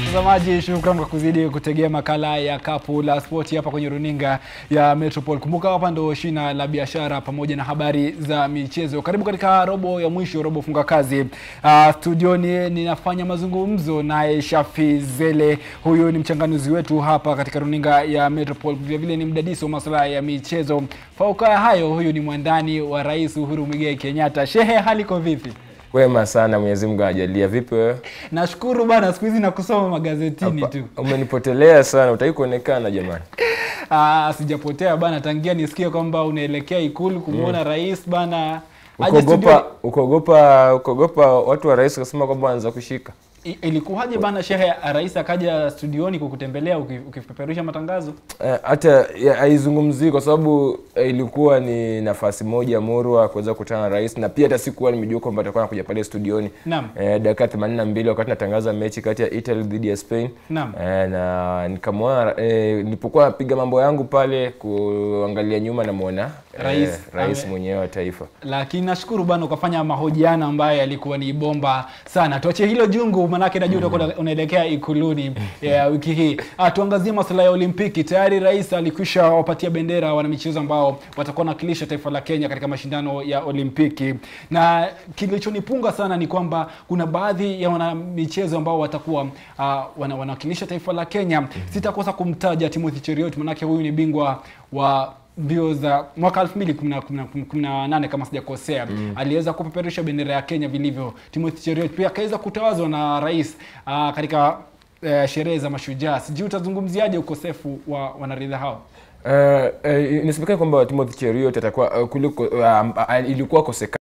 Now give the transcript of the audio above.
Mtazamaji, shukran kwa kuzidi kutegea makala ya kapu la spoti hapa kwenye runinga ya Metropol. Kumbuka hapa ndo shina la biashara pamoja na habari za michezo. Karibu katika robo ya mwisho, robo funga kazi. Uh, studioni ninafanya mazungumzo naye Shafi Zele. Huyu ni mchanganuzi wetu hapa katika runinga ya Metropol, vile vile ni mdadisi wa masuala ya michezo. Fauka ya hayo, huyu ni mwandani wa Rais Uhuru Muigai Kenyatta. Shehe, hali iko vipi? Wema sana, Mwenyezi Mungu ajalia. Vipi wewe? Nashukuru bana, siku hizi nakusoma magazetini Hapa, tu. Umenipotelea sana, utaki kuonekana jamani. Ah, sijapotea bana, tangia nisikie kwamba unaelekea ikulu kumwona rais bana. aje studio. Ukogopa ukogopa ukogopa watu wa rais kasema kwamba wanaanza kushika. I- Ilikuwaje bana shehe, rais akaja studioni kukutembelea uki- ukipeperusha matangazo? Eh, hata ya- haizungumzii kwa sababu eh, ilikuwa ni nafasi moja murwa kuweza kukutana na rais, na pia hata sikuwa nimejua kwamba atakuwa anakuja pale studioni Naam. eh, dakika 82 wakati natangaza mechi kati ya Italy dhidi ya Spain Naam. eh, na nikamwona eh, nilipokuwa napiga mambo yangu pale kuangalia nyuma namwona Rais, eh, rais ame- mwenyewe wa taifa. Lakini nashukuru bana ukafanya mahojiano ambayo yalikuwa ni bomba sana. Tuachie hilo jungu, manake najua utakuwa unaelekea ikuluni ya wiki hii. Ah, tuangazie masuala ya Olimpiki. Tayari rais alikwisha wapatia bendera wanamichezo ambao watakuwa wanawakilisha taifa la Kenya katika mashindano ya Olimpiki, na kilichonipunga sana ni kwamba kuna baadhi ya wanamichezo ambao watakuwa ah, wana, wanawakilisha taifa la Kenya. Sitakosa kumtaja Timothy Cheruiyot, manake huyu ni bingwa wa mbio za mwaka 2018 kama sijakosea mm. aliweza kupeperusha bendera ya Kenya vilivyo. Timothy Cheruiyot pia akaweza kutawazwa na rais uh, katika uh, sherehe za mashujaa. Sijui utazungumziaje ukosefu wa wanariadha hao? Uh, uh, inasemekana kwamba Timothy Cheruiyot atakuwa uh, kuliko uh, um, uh, ilikuwa kosekana